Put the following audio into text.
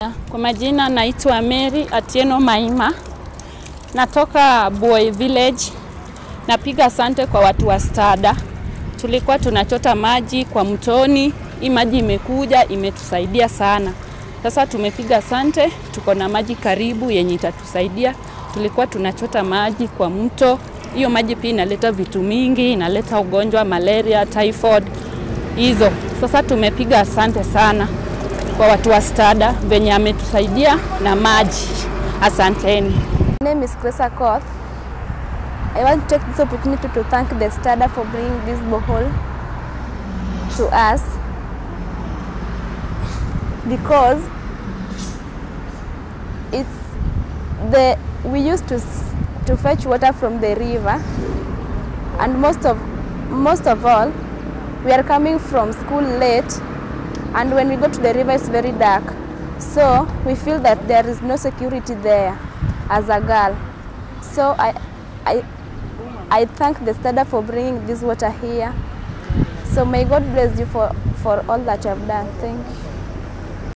Kwa majina naitwa Mary Atieno Maima, natoka Boy Village. Napiga asante kwa watu wa Stada. Tulikuwa tunachota maji kwa mtoni, hii maji imekuja imetusaidia sana. Sasa tumepiga asante, tuko na maji karibu yenye itatusaidia. Tulikuwa tunachota maji kwa mto, hiyo maji pia inaleta vitu mingi, inaleta ugonjwa malaria, typhoid hizo. Sasa tumepiga asante sana kwa watu wa Stada venye ametusaidia na maji. Asanteni. My name is Cressa Koth. I want to take this opportunity to thank the STADA for bringing this borehole to us because it's the we used to s- to fetch water from the river and most of most of all we are coming from school late and when we go to the river it's very dark so we feel that there is no security there as a girl so i i i thank the stada for bringing this water here so may god bless you for for all that you have done thank you